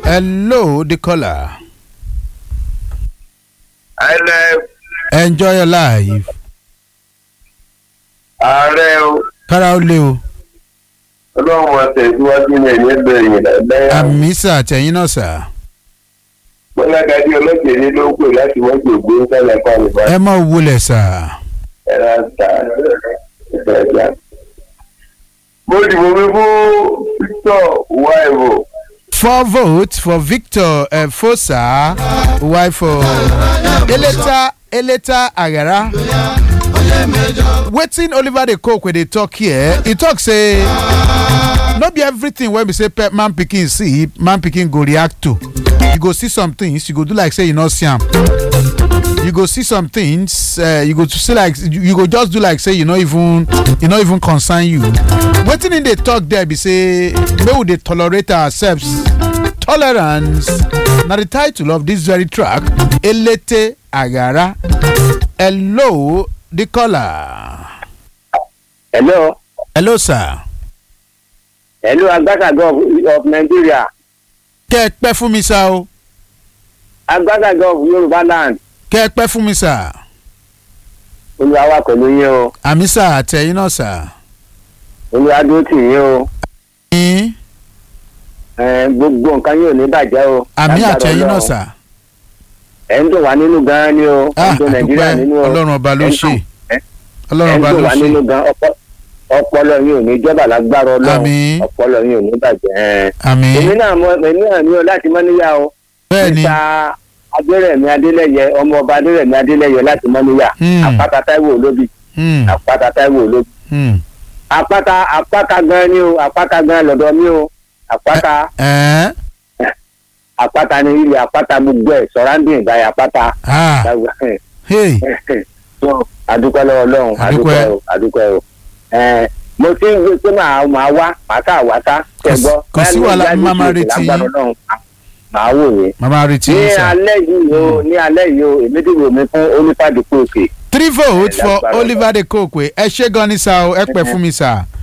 Hello, the caller. ẹlẹ Enjoy your life. ààrẹ o Kára ó lé o. ọlọ́run àtẹ̀síwájú ní ẹ̀yìn ẹgbẹ̀rún lẹ́yìn Àmì sà àtẹ̀yìn náà sà. bọ́lágadé ọlọ́jẹ̀lẹ́ ló ń pè láti wọ́n gbòògbé ń sálẹ̀ fún àlùfáà Ẹ mọ̀ wulẹ̀ sà. ẹ̀rọ àtà ìfẹ̀jà. mo dìbò mi fún Victor Waivo Four votes for Victor uh, Fosa, wife of Eleta Eleta Agara. Wetin Oliver dey cook wey dey talk here, e talk say no be everything wey be say pe- man pikin see, man pikin go react to. You go see some things, you go do like say you no see am. You go see some things, uh, you go to see like you you go just do like say you no even e no even concern you. Wetin im dey talk there be say make we dey tolerate ourselves. Tolerance na the title of this very track. Elete Agara. Hello, the caller. hello Hello, sir. hello agbákàgọ́ of, of nigeria Kẹ́ ẹ pẹ́ fún mi sá o. agbákàgọ́ of yorùbá land Kẹ́ ẹ pẹ́ fún mi sá. olúwa wà pẹ̀lú yín o Àmì sá àtẹ̀yìn náà sá. olúwa dúró tì yín o Yín. Eh, gbogbo nǹkan yóò ní bàjẹ́ o Àmì Lágbára àtẹ̀yìn náà Ọlọ́run. sá. ẹ̀ ń dùn wá nínú gan-an ni o ẹ̀ Ah, ń dùn nàìjíríà nínú àdúpẹ́ o Ọlọ́run ọba ló Ẹ̀ ń ṣe. dùn- ẹ̀ Ọlọ́run ń ọba dùn ló wá nínú ṣe. gan ọpọ- ọpọlọ yín ò ní jọba lágbára ọlọ́run Àmín. ọpọlọ yín ò ní bàjẹ́ ẹ̀. Àmì. èmi náà mọ èmi náà ní o láti mọ́níyà o Bẹ́ẹ̀ni. níta adérẹ̀mí adélẹ́yẹ ọmọ ọba adérẹ̀mí adélẹ́yẹ láti mọ́níyà Hmm. àpáta táíwò olóbì Hmm. àpáta táíwò olóbì Hmm. àpáta àpáta gan ni o àpáta gan lọ́dọ̀ mi o àpáta Ẹ́ àpáta ni ilẹ̀ àpáta gbogbo ẹ̀ sọ̀rándìn ìgbàyà àpáta ah hey so adúpẹ́ lọ́wọ́ ọlọ́run Adúpẹ́. adúpẹ́ o adúpẹ́ o Ẹ̀, mo ti ń gbé pé màá máa wá màá kà wá sá Kò sí- kẹgbọ́ kò sí wàhálà, má máa retí yín. ọlọ́run màá wò yín. màmá retí ní yín sá. alẹ́ yìí o ní alẹ́ yìí o èmi dìbò mi fún onífàdípò òkè three votes Ẹ for lágbára Oliver de Kokwe ẹ ṣé gan ni sá o ẹ pẹ́ fún mi sá.